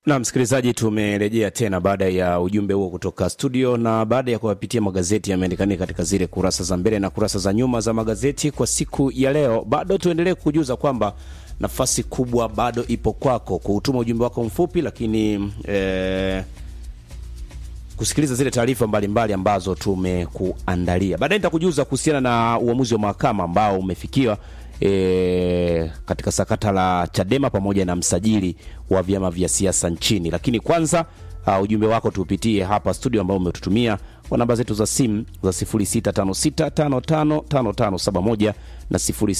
Na msikilizaji, tumerejea tena baada ya ujumbe huo kutoka studio, na baada ya kuwapitia magazeti yameandikania katika zile kurasa za mbele na kurasa za nyuma za magazeti kwa siku ya leo. Bado tuendelee kujuza kwamba nafasi kubwa bado ipo kwako kuutuma ujumbe wako mfupi, lakini eh, kusikiliza zile taarifa mbalimbali ambazo tumekuandalia. Baadaye nitakujuza kuhusiana na uamuzi wa mahakama ambao umefikiwa e, katika sakata la Chadema pamoja na msajili wa vyama vya siasa nchini. Lakini kwanza uh, ujumbe wako tuupitie hapa studio ambao umetutumia kwa namba zetu za simu za 0656555571 na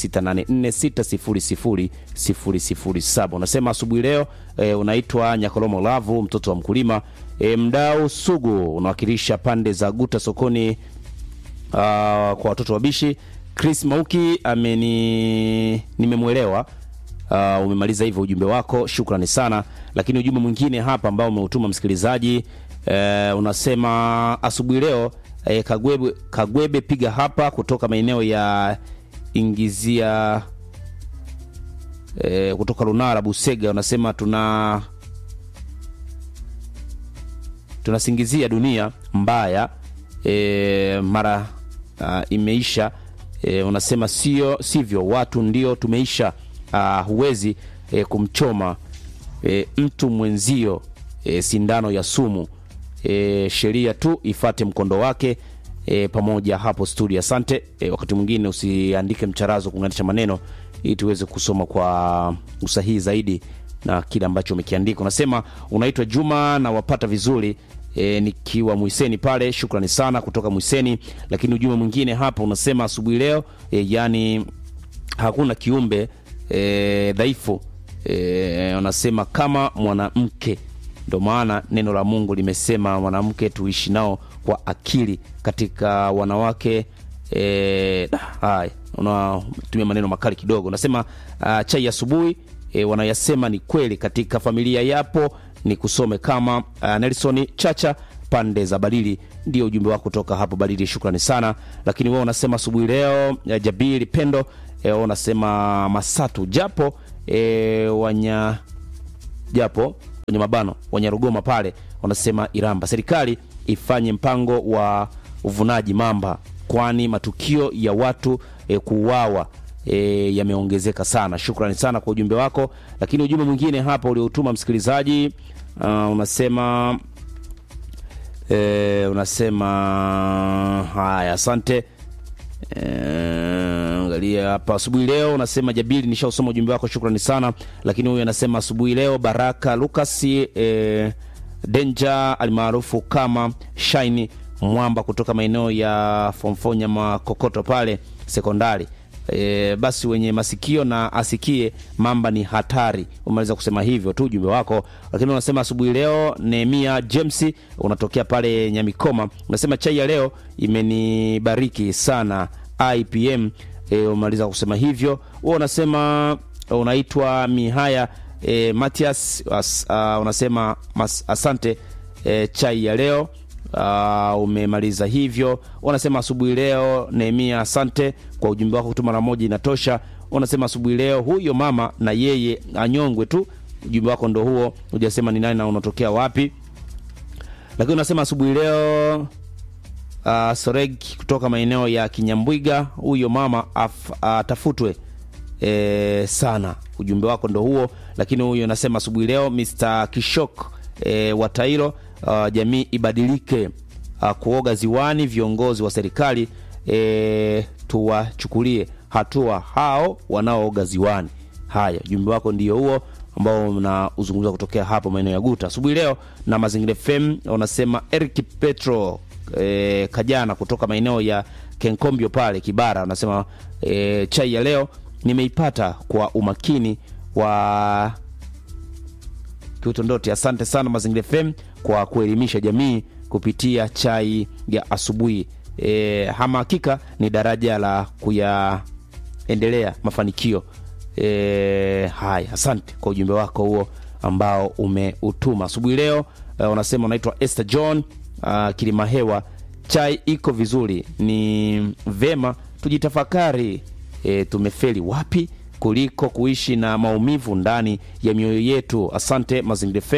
0684600007. Unasema asubuhi leo e, unaitwa Nyakolomo Lavu, mtoto wa mkulima e, mdau sugu, unawakilisha pande za Guta sokoni uh, kwa watoto wabishi. Chris Mauki ameni nimemwelewa. Uh, umemaliza hivyo ujumbe wako, shukrani sana. Lakini ujumbe mwingine hapa ambao umeutuma msikilizaji uh, unasema asubuhi leo eh, Kagwebe, Kagwebe piga hapa kutoka maeneo ya ingizia eh, kutoka Lunara Busega, unasema tuna tunasingizia dunia mbaya eh, mara uh, imeisha E, unasema sio sivyo, watu ndio tumeisha. Uh, huwezi e, kumchoma e, mtu mwenzio e, sindano ya sumu e, sheria tu ifate mkondo wake e, pamoja hapo studio. Asante e, wakati mwingine usiandike mcharazo kuunganisha maneno ili tuweze kusoma kwa usahihi zaidi na kile ambacho umekiandika. Unasema unaitwa Juma na wapata vizuri E, nikiwa Mwiseni pale, shukrani sana kutoka Mwiseni. Lakini ujumbe mwingine hapa unasema asubuhi leo e, yani hakuna kiumbe e, dhaifu e, unasema kama mwanamke, ndio maana neno la Mungu limesema mwanamke tuishi nao kwa akili katika wanawake. E, haya unatumia maneno makali kidogo. Unasema uh, chai asubuhi e, wanayasema ni kweli katika familia yapo ni kusome kama uh, Nelson Chacha pande za Balili. Ndio ujumbe wako kutoka hapo Balili, shukrani sana. Lakini wewe unasema asubuhi leo uh, Jabiri Pendo eh, unasema Masatu japo eh, wanya japo kwenye mabano Wanyarugoma pale wanasema Iramba, serikali ifanye mpango wa uvunaji mamba, kwani matukio ya watu eh, kuuawa E, yameongezeka sana. Shukrani sana kwa ujumbe wako. Lakini ujumbe mwingine hapa uliotuma msikilizaji uh, unasema e, unasema haya, asante angalia e, hapa asubuhi leo unasema Jabili, nishausoma ujumbe wako, shukrani sana. Lakini huyu anasema asubuhi leo Baraka Lucas e, Denja almaarufu kama Shine Mwamba kutoka maeneo ya Fomfonya Makokoto pale sekondari E, basi wenye masikio na asikie, mamba ni hatari. Umeweza kusema hivyo tu ujumbe wako, lakini unasema asubuhi leo Nehemia James unatokea pale Nyamikoma, unasema chai ya leo imenibariki sana IPM. E, umaliza kusema hivyo. Wewe unasema unaitwa Mihaya e, Matias as, uh, unasema mas, asante e, chai ya leo Uh, umemaliza hivyo. Unasema asubuhi leo Nehemia, asante kwa ujumbe wako, kutuma mara moja inatosha. Unasema asubuhi leo huyo mama na yeye anyongwe tu. Ujumbe wako ndo huo, hujasema ni nani na unatokea wapi. Lakini unasema asubuhi leo uh, Soreg kutoka maeneo ya Kinyambwiga, huyo mama atafutwe uh, e, sana. Ujumbe wako ndo huo. Lakini huyo unasema asubuhi leo Mr. Kishok e, wa Tairo Uh, jamii ibadilike. Uh, kuoga ziwani, viongozi wa serikali e, tuwachukulie hatua hao wanaooga ziwani. Haya, ujumbe wako ndio huo ambao unauzungumza kutokea hapo maeneo ya Guta asubuhi leo. Na Mazingira FM unasema Eric Petro e, Kajana kutoka maeneo ya Kenkombio pale Kibara unasema e, chai ya leo nimeipata kwa umakini wa Kiutondoti. Asante sana Mazingira FM kwa kuelimisha jamii kupitia chai ya asubuhi. E, hama hakika ni daraja la kuyaendelea mafanikio. E, haya, asante kwa ujumbe wako huo ambao umeutuma asubuhi leo. E, unasema unaitwa Esther John uh, Kilimahewa. Chai iko vizuri, ni vema tujitafakari. E, tumefeli wapi kuliko kuishi na maumivu ndani ya mioyo yetu. Asante Mazingira FM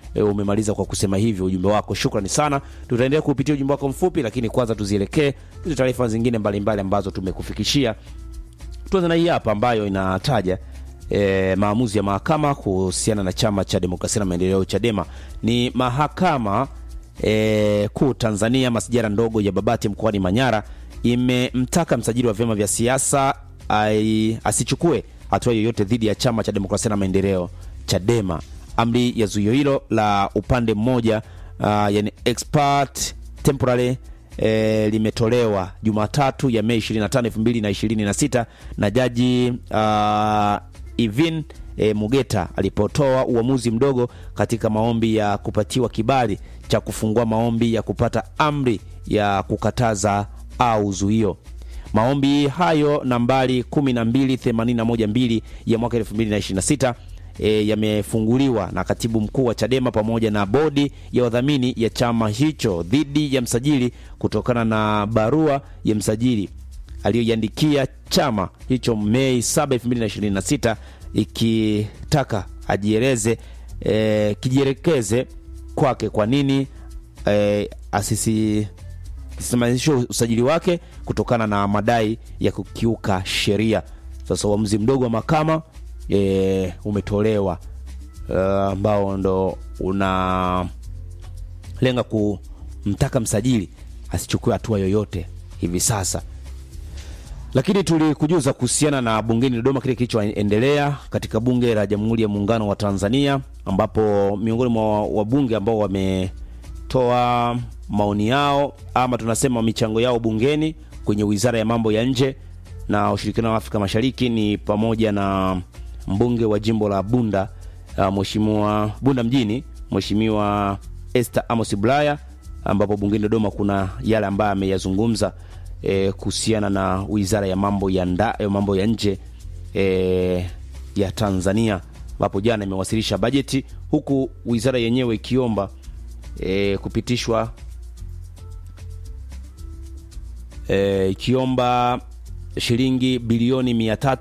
e, umemaliza kwa kusema hivyo ujumbe wako. Shukrani sana, tutaendelea kupitia ujumbe wako mfupi, lakini kwanza tuzielekee hizo taarifa zingine mbalimbali mbali ambazo tumekufikishia. Tuanze na hii hapa ambayo inataja e, maamuzi ya mahakama kuhusiana na chama cha demokrasia na maendeleo Chadema. Ni mahakama e, kuu Tanzania masijara ndogo ya Babati mkoani Manyara imemtaka msajili wa vyama vya siasa asichukue hatua yoyote dhidi ya chama cha demokrasia na maendeleo Chadema. Amri ya zuio hilo la upande mmoja uh, yani expert temporary e, limetolewa Jumatatu ya Mei 25, 2026 na jaji uh, Ivin e, Mugeta alipotoa uamuzi mdogo katika maombi ya kupatiwa kibali cha kufungua maombi ya kupata amri ya kukataza au zuio. Maombi hayo nambari 12812 ya mwaka 2026 e, yamefunguliwa na katibu mkuu wa Chadema pamoja na bodi ya wadhamini ya chama hicho dhidi ya msajili kutokana na barua ya msajili aliyoiandikia chama hicho Mei 7, 2026 ikitaka ajieleze e, kijielekeze kwake kwa nini e, asisi kisimamisho usajili wake kutokana na madai ya kukiuka sheria. Sasa uamuzi mdogo wa mahakama e, umetolewa ambao uh, ndo unalenga kumtaka msajili asichukue hatua yoyote hivi sasa lakini tulikujuza kuhusiana na bungeni Dodoma kile kilichoendelea katika bunge la Jamhuri ya Muungano wa Tanzania, ambapo miongoni mwa wabunge ambao wametoa maoni yao ama tunasema michango yao bungeni kwenye Wizara ya Mambo ya Nje na Ushirikiano wa Afrika Mashariki ni pamoja na mbunge wa jimbo la Bunda uh, Mheshimiwa Bunda mjini Mheshimiwa Esther Amos Bulaya, ambapo bungeni Dodoma kuna yale ambayo ameyazungumza E, kuhusiana na wizara ya mambo ya nda, ya mambo ya nje e, ya Tanzania ambapo jana imewasilisha bajeti huku wizara yenyewe ikiomba e, kupitishwa e, ikiomba shilingi bilioni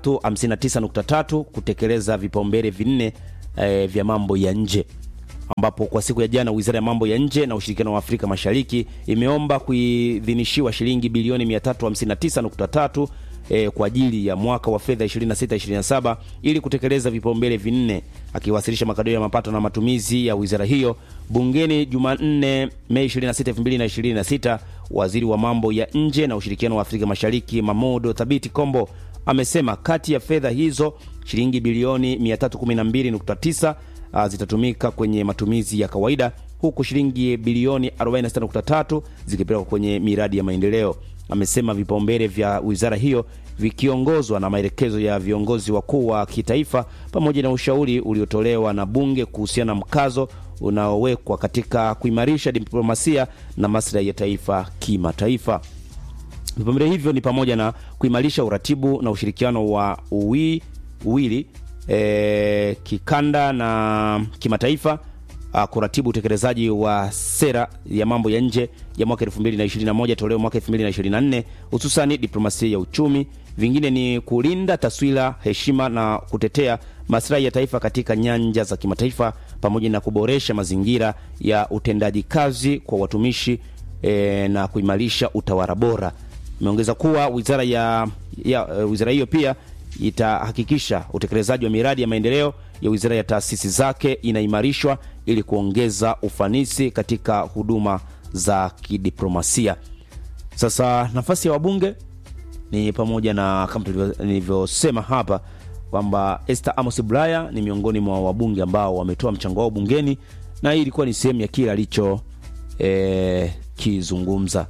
359.3 kutekeleza vipaumbele vinne e, vya mambo ya nje ambapo kwa siku ya jana wizara ya mambo ya nje na ushirikiano wa Afrika Mashariki imeomba kuidhinishiwa shilingi bilioni 359.3 eh, kwa ajili ya mwaka wa fedha 26-27 ili kutekeleza vipaumbele vinne. Akiwasilisha makadirio ya mapato na matumizi ya wizara hiyo bungeni Jumanne Mei 26, 2026, waziri wa mambo ya nje na ushirikiano wa Afrika Mashariki Mamodo Thabiti Kombo amesema kati ya fedha hizo shilingi bilioni 312.9 Uh, zitatumika kwenye matumizi ya kawaida huku shilingi bilioni 46.3 zikipelekwa kwenye miradi ya maendeleo. Amesema vipaumbele vya wizara hiyo vikiongozwa na maelekezo ya viongozi wakuu wa kitaifa pamoja na ushauri uliotolewa na bunge kuhusiana na mkazo unaowekwa katika kuimarisha diplomasia na maslahi ya taifa kimataifa. Vipaumbele hivyo ni pamoja na kuimarisha uratibu na ushirikiano wa uwi, uwili E, kikanda na kimataifa, kuratibu utekelezaji wa sera ya mambo ya nje ya mwaka 2021 toleo mwaka 2024, hususani diplomasia ya uchumi. Vingine ni kulinda taswira, heshima na kutetea maslahi ya taifa katika nyanja za kimataifa, pamoja na kuboresha mazingira ya utendaji kazi kwa watumishi e, na kuimarisha utawala bora. Imeongeza kuwa wizara ya, ya wizara hiyo pia itahakikisha utekelezaji wa miradi ya maendeleo ya wizara ya taasisi zake inaimarishwa ili kuongeza ufanisi katika huduma za kidiplomasia. Sasa nafasi ya wabunge ni pamoja na kama nilivyosema hapa kwamba Esther Amos Bulaya ni miongoni mwa wabunge ambao wametoa mchango wao bungeni, na hii ilikuwa ni sehemu ya kile alicho eh, kizungumza.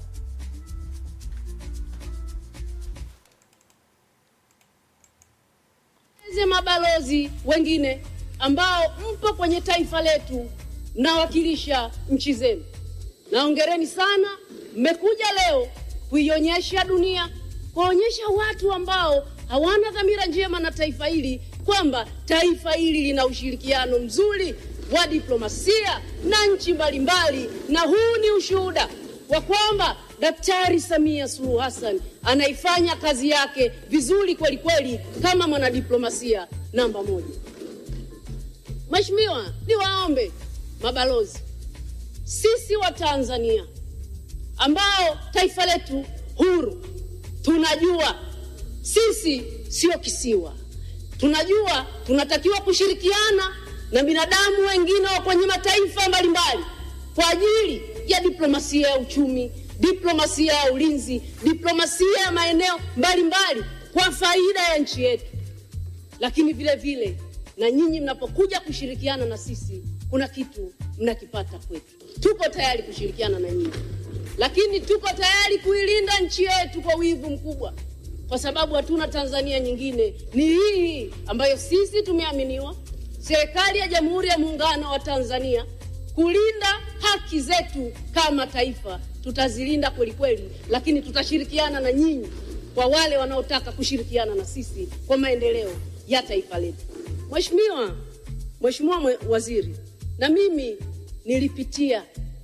Mabalozi wengine ambao mpo kwenye taifa letu mnawakilisha nchi zenu, naongereni sana. Mmekuja leo kuionyesha dunia, kuwaonyesha watu ambao hawana dhamira njema na taifa hili kwamba taifa hili lina ushirikiano mzuri wa diplomasia na nchi mbalimbali, na huu ni ushuhuda wa kwamba Daktari Samia Suluhu Hassan anaifanya kazi yake vizuri kweli kweli kama mwanadiplomasia namba moja. Mheshimiwa, niwaombe mabalozi, sisi wa Tanzania ambao taifa letu huru, tunajua sisi sio kisiwa. Tunajua tunatakiwa kushirikiana na binadamu wengine wa kwenye mataifa mbalimbali kwa ajili ya diplomasia ya uchumi, diplomasia ya ulinzi, diplomasia ya maeneo mbalimbali kwa faida ya nchi yetu. Lakini vile vile na nyinyi mnapokuja kushirikiana na sisi, kuna kitu mnakipata kwetu. Tuko tayari kushirikiana na nyinyi, lakini tuko tayari kuilinda nchi yetu kwa wivu mkubwa, kwa sababu hatuna Tanzania nyingine, ni hii ambayo sisi tumeaminiwa, serikali ya Jamhuri ya Muungano wa Tanzania, kulinda haki zetu kama taifa. Tutazilinda kweli kweli, lakini tutashirikiana na nyinyi kwa wale wanaotaka kushirikiana na sisi kwa maendeleo ya taifa letu. Mheshimiwa, Mheshimiwa mwe- Waziri, na mimi nilipitia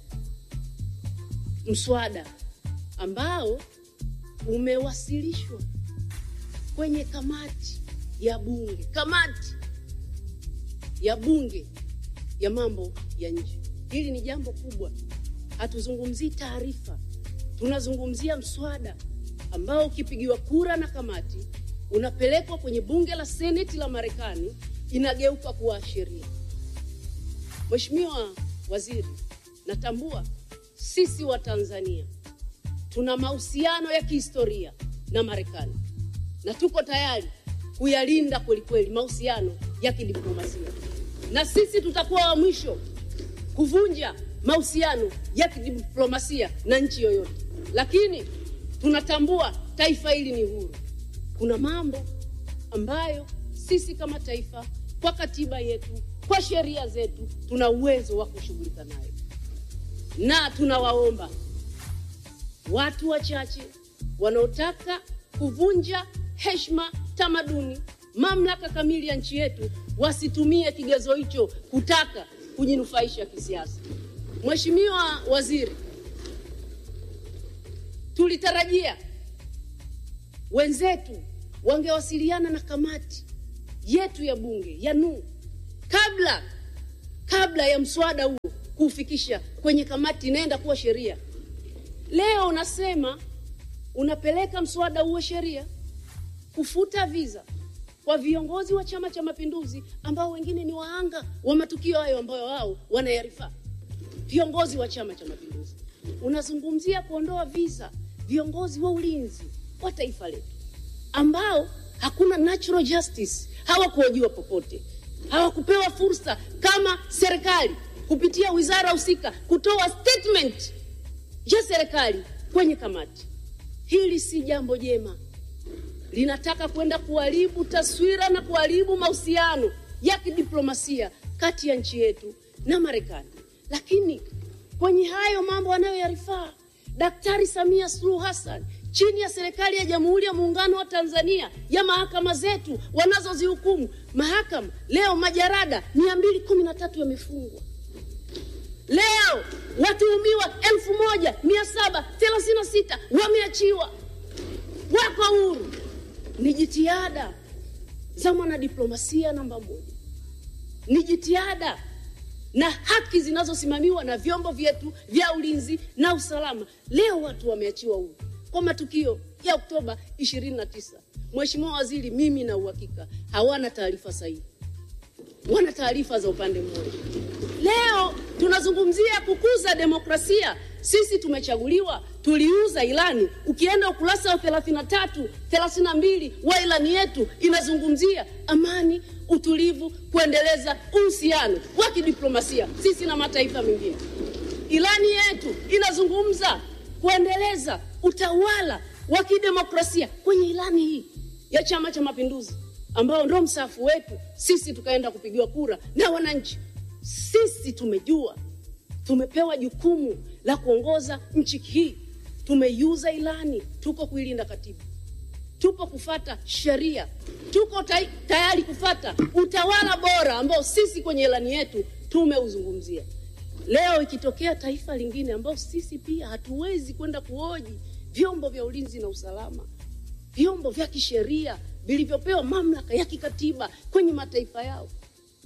mswada ambao umewasilishwa kwenye kamati ya bunge, kamati ya bunge ya mambo ya nje. Hili ni jambo kubwa, hatuzungumzii taarifa, tunazungumzia mswada ambao ukipigiwa kura na kamati unapelekwa kwenye bunge la seneti la Marekani, inageuka kuwa sheria. Mheshimiwa Waziri, natambua sisi wa Tanzania tuna mahusiano ya kihistoria na Marekani na tuko tayari kuyalinda kwelikweli mahusiano ya kidiplomasia, na sisi tutakuwa wa mwisho kuvunja mahusiano ya kidiplomasia na nchi yoyote, lakini tunatambua taifa hili ni huru. Kuna mambo ambayo sisi kama taifa, kwa katiba yetu, kwa sheria zetu, tuna uwezo wa kushughulika nayo, na tunawaomba watu wachache wanaotaka kuvunja heshima, tamaduni, mamlaka kamili ya nchi yetu wasitumie kigezo hicho kutaka kujinufaisha kisiasa. Mheshimiwa Waziri, tulitarajia wenzetu wangewasiliana na kamati yetu ya bunge ya NU kabla kabla ya mswada huo kuufikisha kwenye kamati inaenda kuwa sheria. Leo unasema unapeleka mswada huo sheria kufuta visa kwa viongozi wa Chama cha Mapinduzi ambao wengine ni wahanga wa matukio hayo ambayo wao wanayarifaa. Viongozi wa Chama cha Mapinduzi, unazungumzia kuondoa visa viongozi wa ulinzi wa taifa letu ambao hakuna natural justice, hawakuhojiwa popote, hawakupewa fursa kama serikali kupitia wizara husika kutoa statement ya serikali kwenye kamati. Hili si jambo jema, linataka kwenda kuharibu taswira na kuharibu mahusiano ya kidiplomasia kati ya nchi yetu na Marekani. Lakini kwenye hayo mambo anayoyarifaa Daktari Samia Suluhu Hassan chini ya serikali ya Jamhuri ya Muungano wa Tanzania ya mahakama zetu wanazozihukumu mahakama, leo majarada mia mbili kumi na tatu yamefungwa. Leo watuhumiwa elfu moja mia saba thelathini na sita wameachiwa, wako huru. Ni jitihada za mwanadiplomasia namba moja, ni jitihada na haki zinazosimamiwa na vyombo vyetu vya ulinzi na usalama. Leo watu wameachiwa huru kwa matukio ya Oktoba 29. Mheshimiwa Waziri, mimi na uhakika hawana taarifa sahihi, wana taarifa za upande mmoja. Leo tunazungumzia kukuza demokrasia. Sisi tumechaguliwa, tuliuza ilani. Ukienda ukurasa wa 33, 32 wa ilani yetu inazungumzia amani, utulivu, kuendeleza uhusiano wa kidiplomasia sisi na mataifa mengine. Ilani yetu inazungumza kuendeleza utawala wa kidemokrasia kwenye ilani hii ya Chama cha Mapinduzi ambao ndo msafu wetu sisi, tukaenda kupigiwa kura na wananchi. Sisi tumejua tumepewa jukumu la kuongoza nchi hii, tumeiuza ilani, tuko kuilinda katiba, tupo kufata sheria, tuko tay tayari kufata utawala bora ambao sisi kwenye ilani yetu tumeuzungumzia. Leo ikitokea taifa lingine ambao sisi pia hatuwezi kwenda kuhoji vyombo vya ulinzi na usalama, vyombo vya kisheria vilivyopewa mamlaka ya kikatiba kwenye mataifa yao,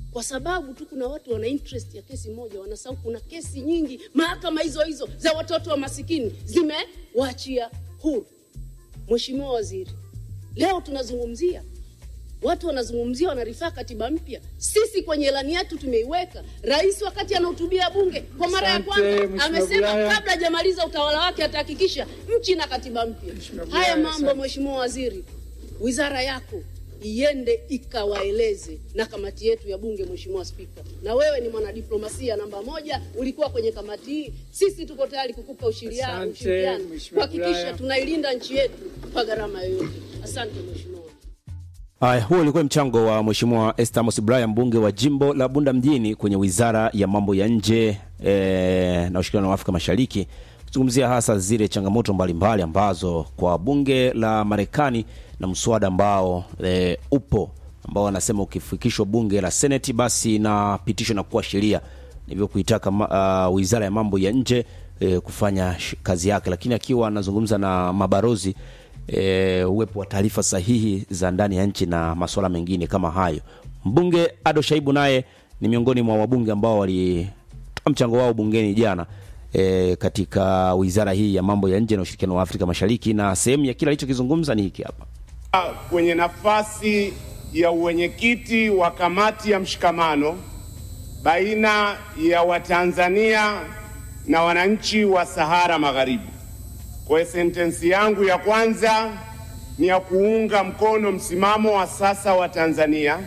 kwa sababu tu kuna watu wana interest ya kesi moja, wanasahau kuna kesi nyingi mahakama hizo hizo za watoto wa masikini zimewaachia huru. Mheshimiwa Waziri, leo tunazungumzia watu wanazungumzia wanarifaa katiba mpya. Sisi kwenye ilani yetu tumeiweka. Rais wakati anahutubia bunge kwa mara ya Asante, kwanza Mheshimiwa amesema Bulaya. kabla hajamaliza utawala wake atahakikisha nchi na katiba mpya. Mheshimiwa Bulaya, Haya mambo, asante. Mheshimiwa Waziri, wizara yako iende ikawaeleze na kamati yetu ya bunge. Mheshimiwa Spika, na wewe ni mwanadiplomasia namba moja, ulikuwa kwenye kamati hii. Sisi tuko tayari kukupa ushiria- Asante, ushirikiano Mheshimiwa kuhakikisha Bulaya. tunailinda nchi yetu kwa gharama yoyote. Asante Mheshimiwa. Haya, huo ulikuwa mchango wa Mheshimiwa Esther Amos Bulaya, mbunge wa jimbo la Bunda mjini kwenye wizara ya mambo ya nje e, na ushirikiano wa Afrika Mashariki, kuzungumzia hasa zile changamoto mbalimbali ambazo kwa bunge la Marekani na mswada ambao e, upo ambao wanasema ukifikishwa bunge la Seneti basi inapitishwa na kuwa sheria, hivyo kuitaka ma, uh, wizara ya mambo ya nje e, kufanya sh- kazi yake, lakini akiwa anazungumza na mabarozi e, uwepo wa taarifa sahihi za ndani ya nchi na masuala mengine kama hayo. Mbunge Ado Shaibu naye ni miongoni mwa wabunge ambao walitoa mchango wao bungeni jana e, katika wizara hii ya mambo ya nje na ushirikiano wa Afrika Mashariki, na sehemu ya kile alichokizungumza ni hiki hapa. kwenye nafasi ya uwenyekiti wa kamati ya mshikamano baina ya Watanzania na wananchi wa Sahara Magharibi. Kwa hiyo sentensi yangu ya kwanza ni ya kuunga mkono msimamo wa sasa wa Tanzania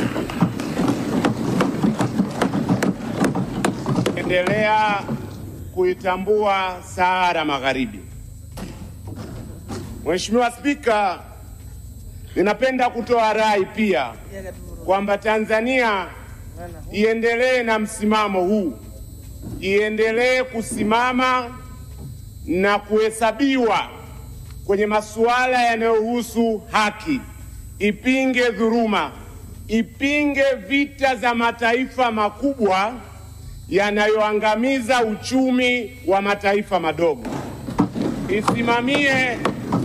endelea kuitambua Sahara Magharibi. Mheshimiwa Spika, Ninapenda kutoa rai pia kwamba Tanzania iendelee na msimamo huu, iendelee kusimama na kuhesabiwa kwenye masuala yanayohusu haki, ipinge dhuluma, ipinge vita za mataifa makubwa yanayoangamiza uchumi wa mataifa madogo, isimamie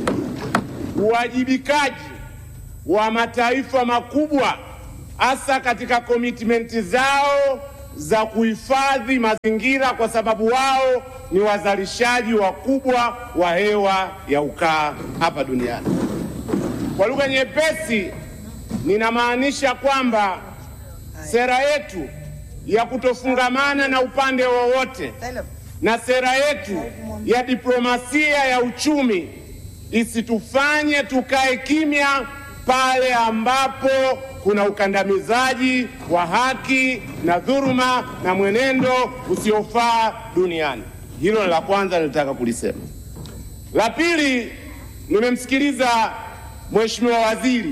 uwajibikaji wa mataifa makubwa hasa katika komitmenti zao za kuhifadhi mazingira, kwa sababu wao ni wazalishaji wakubwa wa hewa ya ukaa hapa duniani. Kwa lugha nyepesi, ninamaanisha kwamba sera yetu ya kutofungamana na upande wowote na sera yetu ya diplomasia ya uchumi isitufanye tukae kimya pale ambapo kuna ukandamizaji wa haki na dhuluma na mwenendo usiofaa duniani. Hilo ni la kwanza nilitaka kulisema. La pili, nimemsikiliza Mheshimiwa Waziri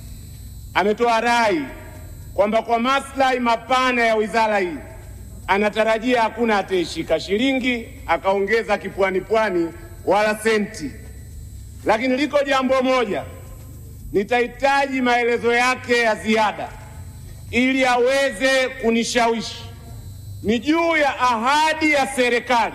ametoa rai kwamba kwa maslahi mapana ya wizara hii anatarajia hakuna ataishika shilingi akaongeza kipwani pwani wala senti, lakini liko jambo moja nitahitaji maelezo yake ya ziada ili aweze kunishawishi. Ni juu ya ahadi ya serikali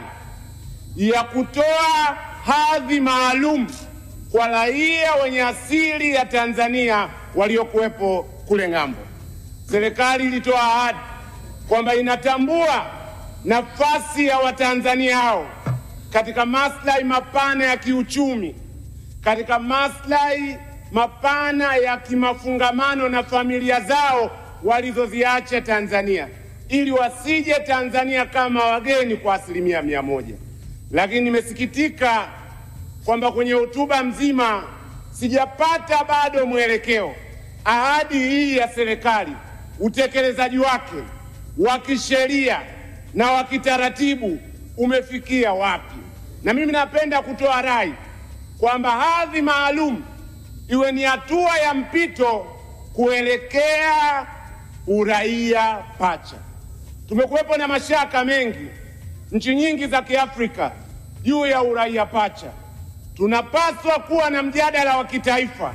ya kutoa hadhi maalum kwa raia wenye asili ya Tanzania waliokuwepo kule ng'ambo. Serikali ilitoa ahadi kwamba inatambua nafasi ya Watanzania hao katika maslahi mapana ya kiuchumi, katika maslahi mapana ya kimafungamano na familia zao walizoziacha Tanzania, ili wasije Tanzania kama wageni kwa asilimia mia moja. Lakini nimesikitika kwamba kwenye hotuba mzima sijapata bado mwelekeo. Ahadi hii ya serikali, utekelezaji wake wa kisheria na wa kitaratibu umefikia wapi? Na mimi napenda kutoa rai kwamba hadhi maalum iwe ni hatua ya mpito kuelekea uraia pacha. Tumekuwepo na mashaka mengi nchi nyingi za Kiafrika juu ya uraia pacha. Tunapaswa kuwa na mjadala wa kitaifa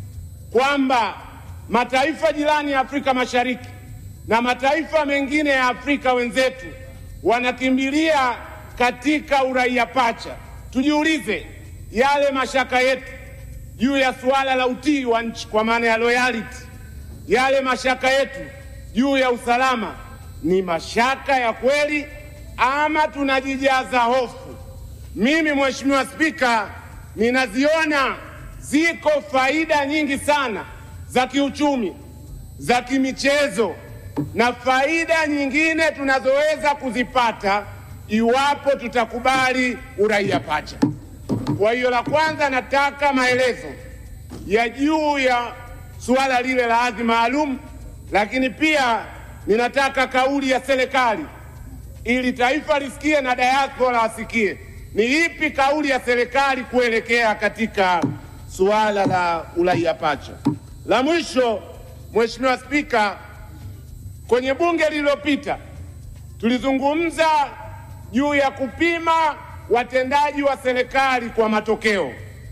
kwamba mataifa jirani ya Afrika Mashariki na mataifa mengine ya Afrika wenzetu wanakimbilia katika uraia pacha. Tujiulize yale mashaka yetu juu ya suala la utii wa nchi kwa maana ya loyalty, yale mashaka yetu juu ya usalama ni mashaka ya kweli ama tunajijaza hofu? Mimi Mheshimiwa Spika, ninaziona ziko faida nyingi sana za kiuchumi, za kimichezo na faida nyingine tunazoweza kuzipata iwapo tutakubali uraia pacha. Kwa hiyo, la kwanza, nataka maelezo ya juu ya suala lile la hadhi maalum, lakini pia ninataka kauli ya serikali ili taifa lisikie na diaspora asikie, ni ipi kauli ya serikali kuelekea katika suala la uraia pacha. La mwisho, Mheshimiwa Spika, kwenye bunge lililopita tulizungumza juu ya kupima watendaji wa serikali kwa matokeo.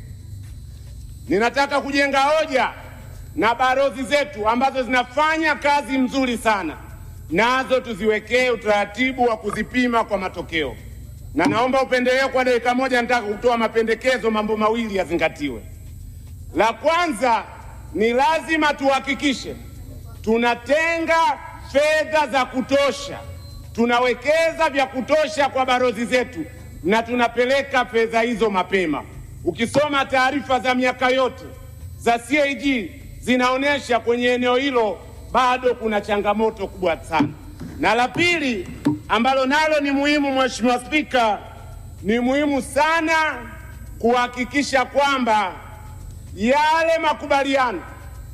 Ninataka kujenga hoja na balozi zetu ambazo zinafanya kazi mzuri sana, nazo tuziwekee utaratibu wa kuzipima kwa matokeo. Na naomba upendeleo kwa dakika moja, nataka kutoa mapendekezo, mambo mawili yazingatiwe. La kwanza ni lazima tuhakikishe tunatenga fedha za kutosha, tunawekeza vya kutosha kwa balozi zetu na tunapeleka fedha hizo mapema. Ukisoma taarifa za miaka yote za CAG zinaonyesha kwenye eneo hilo bado kuna changamoto kubwa sana. Na la pili ambalo nalo ni muhimu, Mheshimiwa Spika, ni muhimu sana kuhakikisha kwamba yale makubaliano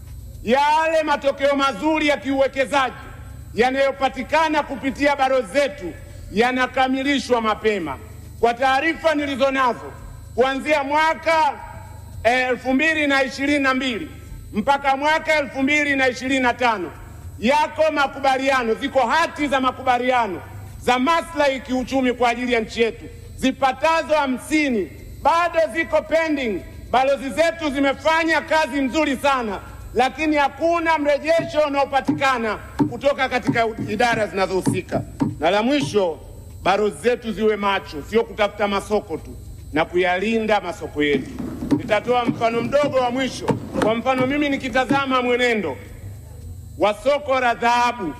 yale matokeo mazuri ya kiuwekezaji yanayopatikana kupitia balozi zetu yanakamilishwa mapema. Kwa taarifa nilizo nazo, kuanzia mwaka elfu mbili na ishirini na mbili mpaka mwaka elfu mbili na ishirini na tano yako makubaliano, ziko hati za makubaliano za maslahi kiuchumi kwa ajili ya nchi yetu zipatazo hamsini bado ziko pending. Balozi zetu zimefanya kazi nzuri sana, lakini hakuna mrejesho unaopatikana kutoka katika idara zinazohusika. Na la mwisho, balozi zetu ziwe macho, sio kutafuta masoko tu na kuyalinda masoko yetu. Nitatoa mfano mdogo wa mwisho. Kwa mfano, mimi nikitazama mwenendo wa soko la dhahabu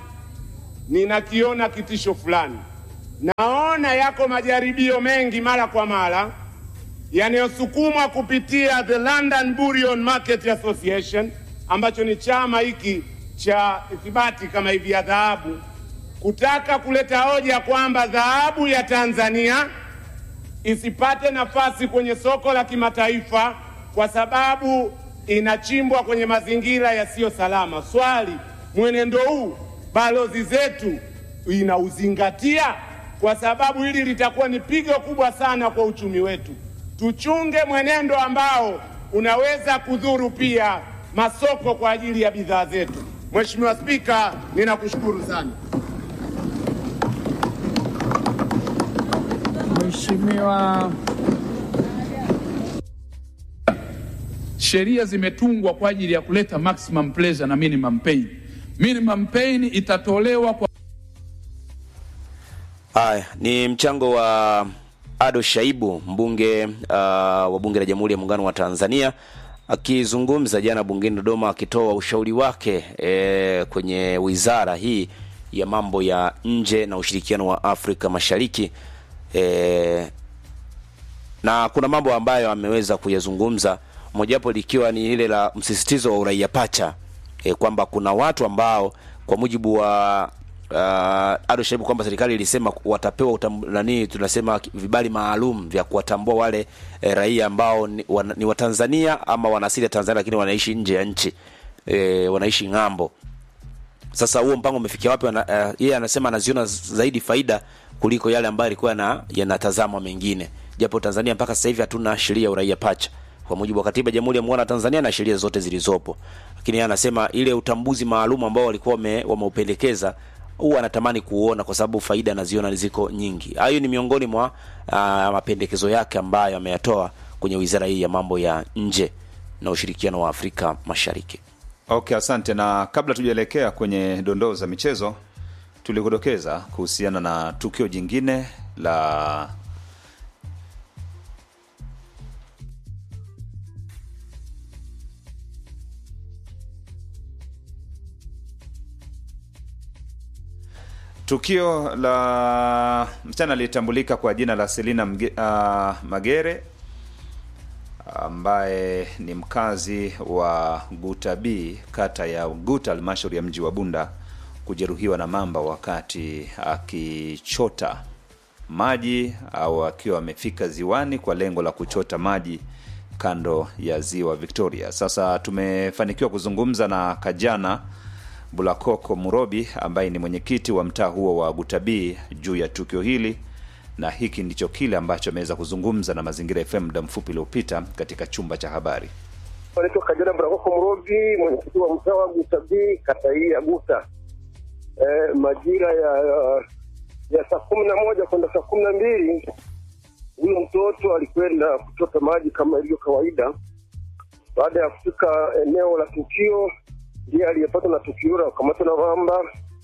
ninakiona kitisho fulani. Naona yako majaribio mengi mara kwa mara yanayosukumwa kupitia the London Bullion Market Association ambacho ni chama hiki cha ithibati kama hivi ya dhahabu, kutaka kuleta hoja kwamba dhahabu ya Tanzania isipate nafasi kwenye soko la kimataifa kwa sababu inachimbwa kwenye mazingira yasiyo salama. Swali, mwenendo huu balozi zetu inauzingatia? Kwa sababu hili litakuwa ni pigo kubwa sana kwa uchumi wetu. Tuchunge mwenendo ambao unaweza kudhuru pia masoko kwa ajili ya bidhaa zetu. Mheshimiwa Spika, ninakushukuru sana. Mheshimiwa Sheria zimetungwa kwa ajili ya kuleta maximum pleasure na minimum pain. Minimum pain itatolewa kwa Haya ni mchango wa Ado Shaibu mbunge uh, wa bunge la Jamhuri ya Muungano wa Tanzania akizungumza jana bungeni Dodoma, akitoa ushauri wake e, kwenye wizara hii ya mambo ya nje na ushirikiano wa Afrika Mashariki e, na kuna mambo ambayo ameweza kuyazungumza, mojawapo likiwa ni ile la msisitizo wa uraia pacha e, kwamba kuna watu ambao kwa mujibu wa uh, Ado Shaibu kwamba serikali ilisema watapewa utam, nani tunasema vibali maalum vya kuwatambua wale e, raia ambao ni, wan, ni Watanzania ama wana asili ya Tanzania lakini wanaishi nje ya nchi e, wanaishi ng'ambo. Sasa huo mpango umefikia wapi? Uh, yeye anasema anaziona zaidi faida kuliko yale ambayo yalikuwa yanatazamwa mengine, japo Tanzania mpaka sasa hivi hatuna sheria ya uraia pacha kwa mujibu wa katiba ya Jamhuri ya Muungano wa Tanzania na sheria zote zilizopo, lakini yeye anasema ile utambuzi maalum ambao walikuwa wameupendekeza huwa anatamani kuuona kwa sababu faida anaziona ziko nyingi. Hayo ni miongoni mwa uh, mapendekezo yake ambayo ameyatoa kwenye wizara hii ya mambo ya nje na ushirikiano wa Afrika Mashariki. Okay, asante. Na kabla tujaelekea kwenye dondoo za michezo, tulikudokeza kuhusiana na tukio jingine la Tukio la msichana aliyetambulika kwa jina la Selina Mge, uh, Magere ambaye ni mkazi wa Guta B kata ya Guta halmashauri ya mji wa Bunda kujeruhiwa na mamba wakati akichota maji au akiwa amefika ziwani kwa lengo la kuchota maji kando ya ziwa Victoria. Sasa tumefanikiwa kuzungumza na Kajana Bulakoko Murobi ambaye ni mwenyekiti wa mtaa huo wa Gutabii juu ya tukio hili, na hiki ndicho kile ambacho ameweza kuzungumza na Mazingira FM muda mfupi uliopita katika chumba cha habari. Naitwa Kajana Bulakoko Murobi, mwenyekiti wa mtaa wa Gutabii kata hii ya Guta. Eh, majira ya ya saa kumi na moja kwenda saa kumi na mbili huyo mtoto alikwenda kuchota maji kama ilivyo kawaida. Baada ya kufika eneo la tukio, ndiye aliyepatwa na tukio la kukamatwa na mamba.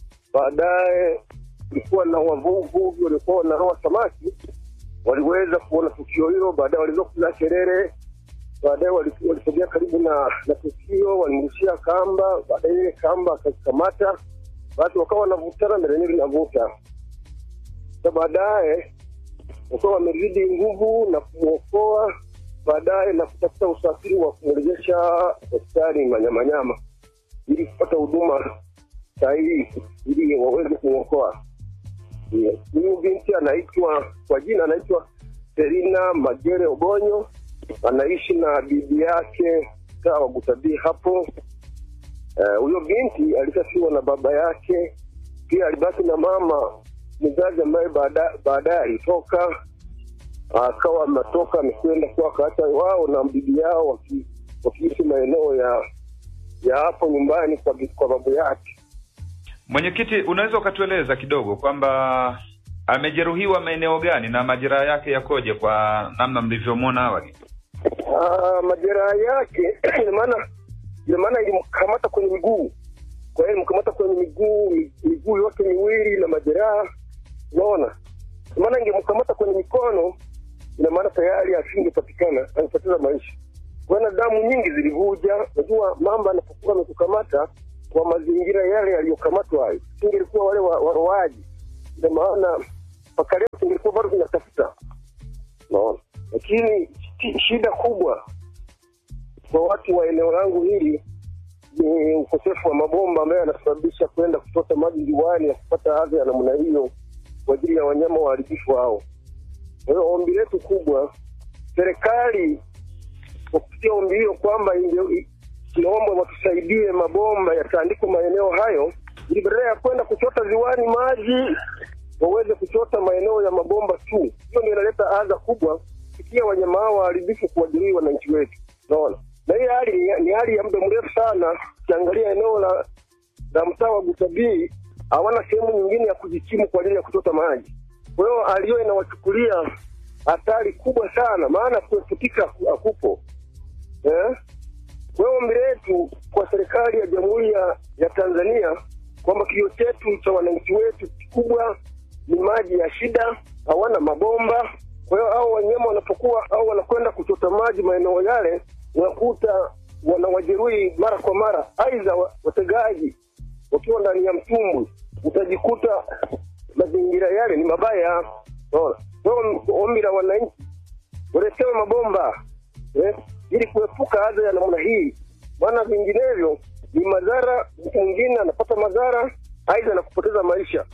Baadaye kulikuwa na wavuvi waliokuwa wanaroa samaki, waliweza kuona tukio hilo. Baadaye waliweza kupiga kelele. Baadaye walisogea karibu na na tukio, walimrushia kamba. Baadaye ile kamba akazikamata, basi wakawa wanavutana na lenyewe linavuta na baadaye wakawa wamerudi nguvu na kumwokoa baadaye na kutafuta usafiri wa kumrejesha hospitali Manyamanyama ili kupata huduma sahihi ili waweze kumwokoa. Huyu binti anaitwa kwa jina anaitwa Selina Magere Obonyo, anaishi na bibi yake mtaa wa Gutabii hapo. Huyo uh, binti alishafiwa na baba yake, pia alibaki na mama mzazi ambaye baadaye alitoka akawa ametoka amekwenda kwa akaacha wao na bibi yao waki, wakiishi maeneo ya ya hapo nyumbani kwa, kwa babu yake. Mwenyekiti, unaweza ukatueleza kidogo kwamba amejeruhiwa maeneo gani na majeraha yake yakoje kwa namna mlivyomwona awali? Ah, majeraha yake ina maana ina maana ilimkamata kwenye miguu, kwa hiyo ilimkamata kwenye miguu miguu yote miwili na majeraha Unaona, maana ingemkamata kwenye mikono, ina maana tayari asingepatikana, angepoteza maisha. Kuna damu nyingi zilivuja. Unajua, mamba anapokuwa amekukamata kwa mazingira yale yaliyokamatwa hayo, singelikuwa wale waroaji, ina maana mpaka leo singelikuwa bado tunatafuta. Unaona, lakini shida kubwa kwa watu wa eneo langu hili ni ukosefu wa mabomba ambayo yanasababisha kwenda kuchota maji ziwani na kupata adha ya namna hiyo kwa ajili ya wanyama waharibifu hao. Kwa hiyo ombi letu kubwa, serikali kwa kupitia ombi hilo kwamba tunaomba watusaidie mabomba yataandikwa maeneo hayo, ili badala ya kwenda kuchota ziwani maji waweze kuchota maeneo ya mabomba tu. Hiyo ndio inaleta adha kubwa kupitia wanyama hao waharibifu kuwajeruhi wananchi wetu, unaona. Na hii hali ni hali ya muda mrefu sana. Ukiangalia eneo la la mtaa wa Gutabii hawana sehemu nyingine ya kujikimu kwa ajili ya kuchota maji. Kwa hiyo hali hiyo inawachukulia hatari kubwa sana, maana kueputika hakupo eh? Kwa hiyo ombi letu kwa serikali ya Jamhuri ya, ya Tanzania kwamba kilio chetu cha wananchi wetu kikubwa ni maji ya shida, hawana mabomba. Kwa hiyo hao wanyama wanapokuwa au wanakwenda kuchota maji maeneo yale, unakuta wanawajeruhi mara kwa mara, aidha wategaji wakiwa ndani ya mtumbwi utajikuta mazingira yale ni mabaya. Ombi la wananchi waletewe mabomba eh, ili kuepuka adha ya namna hii, maana vinginevyo ni madhara. Mtu mwingine anapata madhara, aidha na kupoteza maisha.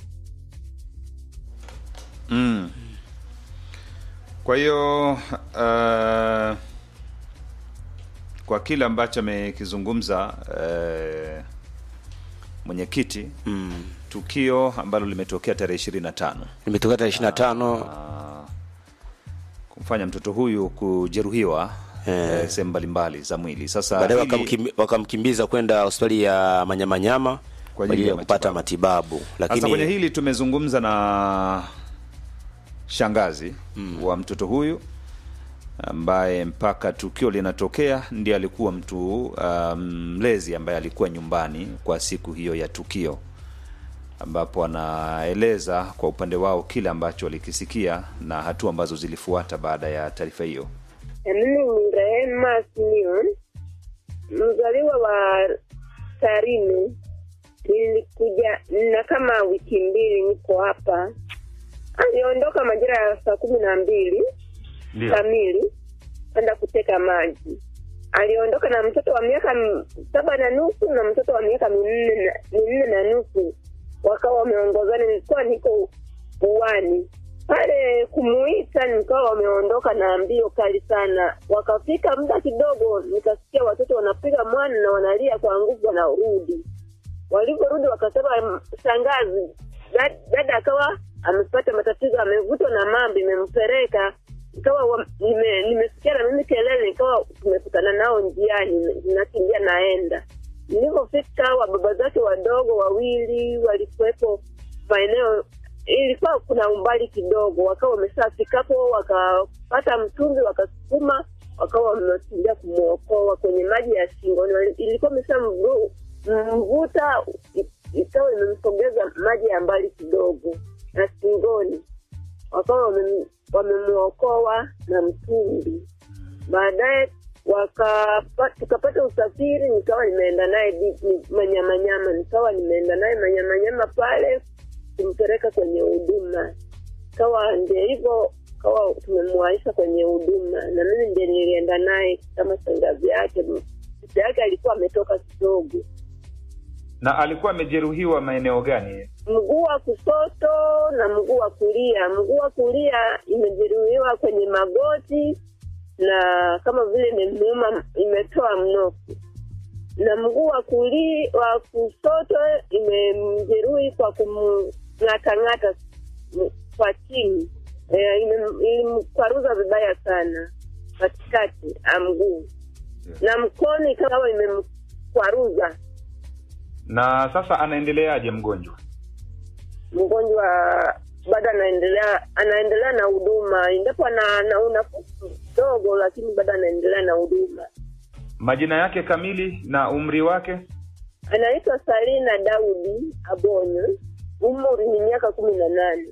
Mm. Kwa hiyo uh, kwa kile ambacho amekizungumza uh, mwenyekiti mm. tukio ambalo limetokea tarehe ishirini na tano limetokea tarehe ishirini na tano kumfanya mtoto huyu kujeruhiwa Eh. eh, sehemu mbalimbali za mwili. Sasa baadaye hili- wakamkim- wakamkimbiza kwenda hospitali ya Manyamanyama kwa ajili ya kupata matibabu, Sasa kwenye lakini hili tumezungumza na shangazi wa mtoto huyu ambaye mpaka tukio linatokea ndiye alikuwa mtu uh, mlezi ambaye alikuwa nyumbani kwa siku hiyo ya tukio, ambapo anaeleza kwa upande wao kile ambacho walikisikia na hatua ambazo zilifuata baada ya taarifa hiyo. Mimi ni Rehema Simeon, mzaliwa wa Tarime, nilikuja na kama wiki mbili niko hapa. Aliondoka majira ya saa kumi na mbili Ndio. kamili kwenda kuteka maji. Aliondoka na mtoto wa miaka m- saba na nusu na mtoto wa miaka minne na- minne na nusu, wakawa wameongozana. Nilikuwa niko uwani pale kumuita, nikawa wameondoka na mbio kali sana. Wakafika muda kidogo, nikasikia watoto wanapiga mwana na wanalia kwa nguvu, wanarudi. Walivyorudi wakasema, "M- shangazi, dad- dada akawa amepata matatizo, amevutwa na mambo, imempeleka ikawa wa- nime- nimesikia na mimi kelele, ikawa tumekutana nao njiani, nakimbia naenda. Nilivyofika wa baba zake wadogo wawili walikuwepo maeneo, ilikuwa kuna umbali kidogo, wakawa wameshafika hapo, wakapata mtumbi, wakasukuma, wakawa wamekimbia kumwokoa kwenye maji ya shingoni. Wali- Ilikuwa imeshamvuta, ikawa imemsogeza maji ya mbali kidogo na shingoni wakawa wamem- wamemwokoa na mtumbi. Baadaye wakapa- tukapata usafiri, nikawa nimeenda naye di- ni- Manyamanyama, nikawa nimeenda naye Manyamanyama pale kumpeleka kwenye huduma, kawa ndio hivyo, kawa tumemwaisha kwenye huduma, na mimi ndio nilienda naye kama shangazi yake. Mtoto yake alikuwa ametoka kidogo Na alikuwa amejeruhiwa maeneo gani? mguu wa kushoto na mguu wa kulia. Mguu wa kulia imejeruhiwa kwenye magoti na kama vile imemuuma, imetoa mnofu, na mguu wa kuli wa kushoto imemjeruhi kwa kumng'atang'ata m- kwa chini, e, ilimkwaruza vibaya sana katikati ya mguu na mkono ikawa imemkwaruza Na sasa anaendeleaje mgonjwa? mgonjwa bado anaendelea anaendelea na huduma ingapo ana ana unafuu kidogo, lakini bado anaendelea na huduma. Majina yake kamili na umri wake? Anaitwa Salina Daudi Abonyo, umri ni miaka kumi na nane.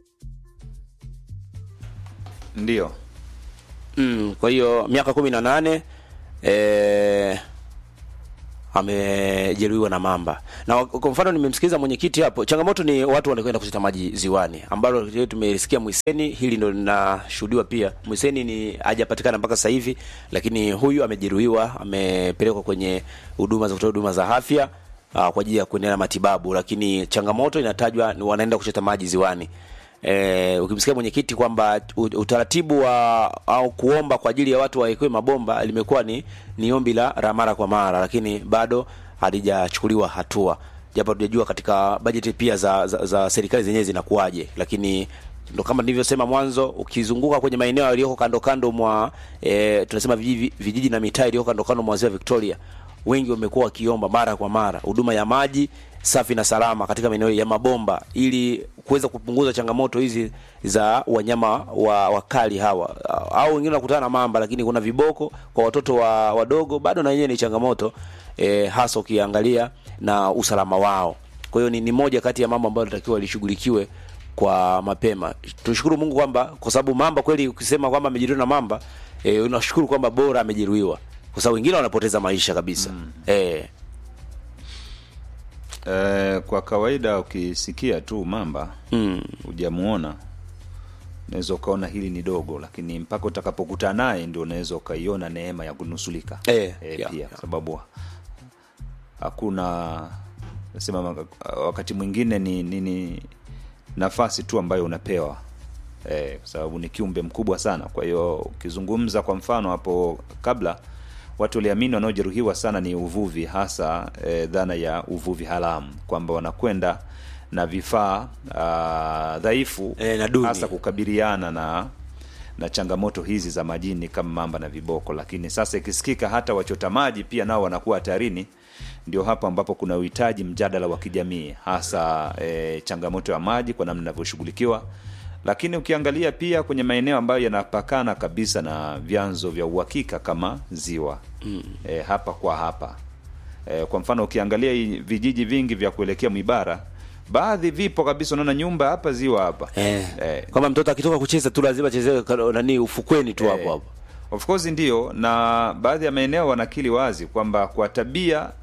Ndio. mm, kwa hiyo miaka kumi na nane eh, amejeruhiwa na mamba na kwa mfano nimemsikiliza mwenyekiti hapo changamoto ni watu wanakwenda kuchota maji ziwani ambalo leo tumelisikia mwiseni hili ndo linashuhudiwa pia mwiseni ni hajapatikana mpaka sasa hivi lakini huyu amejeruhiwa amepelekwa kwenye huduma za kutoa huduma za afya uh, kwa ajili ya kuendelea na matibabu lakini changamoto inatajwa ni wanaenda kuchota maji ziwani E, ukimsikia mwenyekiti kwamba u- utaratibu wa au kuomba kwa ajili ya watu wawekewe mabomba limekuwa ni ni ombi la la mara kwa mara, lakini bado halijachukuliwa hatua, japo tujajua katika bajeti pia za, za, za serikali zenyewe zinakuwaje, lakini ndo kama nilivyosema mwanzo, ukizunguka kwenye maeneo yaliyoko kando kando mwa e, tunasema vijiji, vijiji na mitaa iliyoko kando kando mwa ziwa Victoria, wengi wamekuwa wakiomba mara kwa mara huduma ya maji safi na salama katika maeneo ya mabomba ili kuweza kupunguza changamoto hizi za wanyama wa wakali hawa au wengine wanakutana na mamba lakini kuna viboko kwa watoto wa wadogo bado na wenyewe ni changamoto e, hasa ukiangalia na usalama wao kwa hiyo ni, ni moja kati ya mambo ambayo linatakiwa lishughulikiwe kwa mapema tushukuru mungu kwamba kwa sababu mamba kweli ukisema kwamba amejeruhiwa na mamba e, unashukuru kwamba bora amejeruhiwa kwa sababu wengine wanapoteza maisha kabisa mm. e, Eh, kwa kawaida ukisikia tu mamba mm. hujamuona unaweza ukaona hili ni dogo, lakini mpaka utakapokutana naye ndio unaweza ukaiona neema ya kunusulika Eh, eh, yeah, pia yeah. kwa sababu hakuna nasema maka- wakati mwingine ni, ni, ni nafasi tu ambayo unapewa eh, kwa sababu ni kiumbe mkubwa sana. Kwa hiyo ukizungumza kwa mfano hapo kabla watu waliamini wanaojeruhiwa sana ni uvuvi, hasa eh, dhana ya uvuvi haramu kwamba wanakwenda na vifaa ah, dhaifu Eh, na duni. hasa kukabiliana na na changamoto hizi za majini kama mamba na viboko. Lakini sasa ikisikika hata wachota maji pia nao wanakuwa hatarini, ndio hapo ambapo kuna uhitaji mjadala wa kijamii, hasa e, changamoto ya maji kwa namna inavyoshughulikiwa. Lakini ukiangalia pia kwenye maeneo ambayo yanapakana kabisa na vyanzo vya uhakika kama ziwa mm. e, hapa kwa hapa e, kwa mfano ukiangalia hii vijiji vingi vya kuelekea Mwibara baadhi vipo kabisa, unaona nyumba hapa ziwa hapa eh. Eh. kwamba mtoto akitoka kucheza tu lazima achezee ka- nani ufukweni tu hapo Eh, hapo Of course ndio, na baadhi ya maeneo wanakili wazi kwamba kwa tabia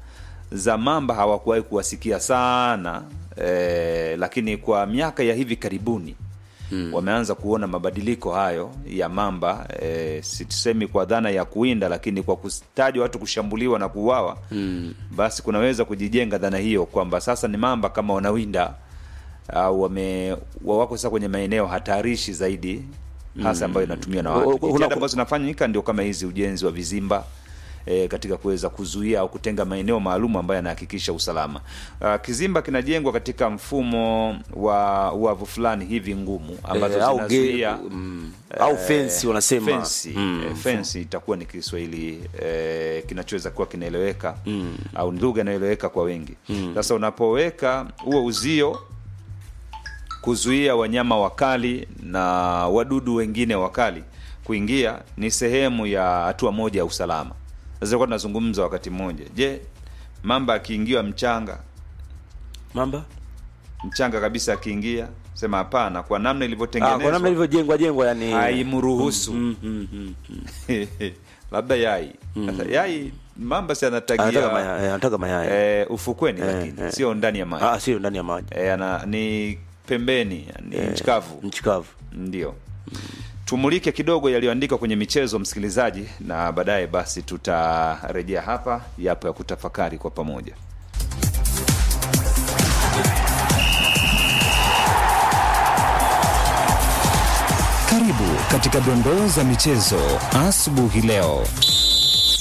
za mamba hawakuwahi kuwasikia sana e, lakini kwa miaka ya hivi karibuni hmm. wameanza kuona mabadiliko hayo ya mamba e, situsemi kwa dhana ya kuwinda lakini kwa kutajwa watu kushambuliwa na kuuawa hmm. basi kunaweza kujijenga dhana hiyo kwamba sasa ni mamba kama wanawinda au wame wa- wako sasa kwenye maeneo hatarishi zaidi hasa ambayo inatumiwa na O- o- watu kuna- jitihada ambazo zinafanyika ndio kama hizi ujenzi wa vizimba E, katika kuweza kuzuia au kutenga maeneo maalum ambayo yanahakikisha usalama. Uh, kizimba kinajengwa katika mfumo wa wavu fulani hivi ngumu ambazo Eh, au ge- zinazuia mm, au fence wanasema. fensi Mm, eh, fensi itakuwa ni Kiswahili eh, kinachoweza kuwa kinaeleweka au ni lugha inayoeleweka kwa wengi. Sasa unapoweka huo uzio kuzuia wanyama wakali na wadudu wengine wakali kuingia ni sehemu ya hatua moja ya usalama. Sasa tulikuwa tunazungumza wakati mmoja, je, mamba akiingiwa mchanga mamba mchanga kabisa akiingia, sema hapana, kwa namna ah, kwa namna ilivyotengenezwa ilivyojengwa jengwa yani haimruhusu Mm, mm, mm, mm. labda yai Sasa yai mamba si anataka anatagia mayai eh, anataka mayai eh, ufukweni Eh, lakini eh. sio ndani ya maji ah sio ndani ya maji eh, ana, ni pembeni ni nchi kavu nchi kavu ndio tumulike kidogo yaliyoandikwa kwenye michezo msikilizaji na baadaye basi tutarejea hapa yapo ya kutafakari kwa pamoja Karibu katika dondoo za michezo asubuhi leo.